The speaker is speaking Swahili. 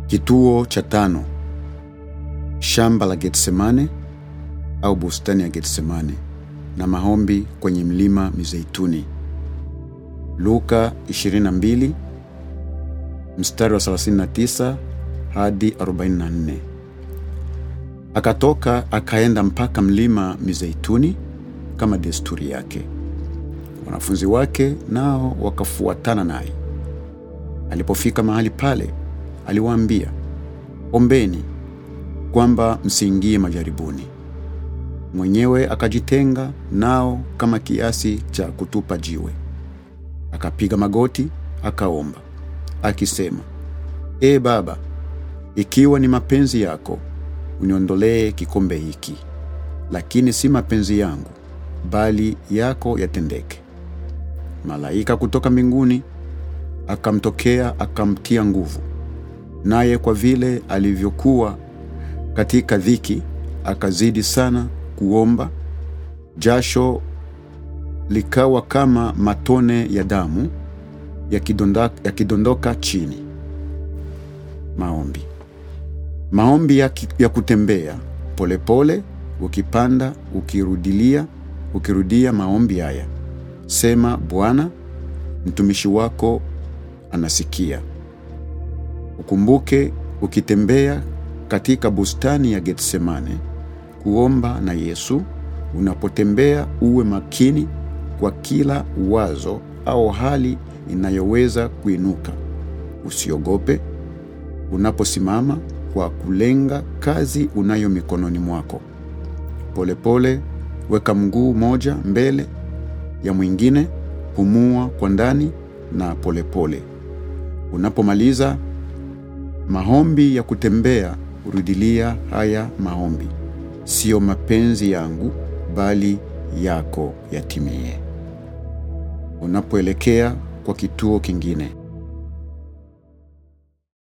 Kituo cha tano: shamba la Getsemane au bustani ya Getsemane na maombi kwenye mlima Mizeituni. Luka 22 mstari wa 39 hadi 44. Akatoka akaenda mpaka mlima Mizeituni kama desturi yake. Wanafunzi wake nao wakafuatana naye. Alipofika mahali pale, aliwaambia, ombeni kwamba msiingie majaribuni. Mwenyewe akajitenga nao kama kiasi cha kutupa jiwe, akapiga magoti akaomba akisema, Ee Baba, ikiwa ni mapenzi yako, uniondolee kikombe hiki, lakini si mapenzi yangu, bali yako yatendeke. Malaika kutoka mbinguni akamtokea akamtia nguvu, naye kwa vile alivyokuwa katika dhiki akazidi sana kuomba, jasho likawa kama matone ya damu yakidondoka, yakidondoka chini. Maombi. Maombi ya, ki, ya kutembea polepole pole, ukipanda ukirudilia ukirudia maombi haya, sema: Bwana, mtumishi wako anasikia. Ukumbuke ukitembea katika bustani ya Getsemane kuomba na Yesu. Unapotembea uwe makini kwa kila wazo au hali inayoweza kuinuka. Usiogope unaposimama kwa kulenga kazi unayo mikononi mwako. Polepole weka mguu moja mbele ya mwingine, pumua kwa ndani na polepole. Unapomaliza maombi ya kutembea, rudilia haya maombi: Siyo mapenzi yangu bali yako yatimie. Unapoelekea kwa kituo kingine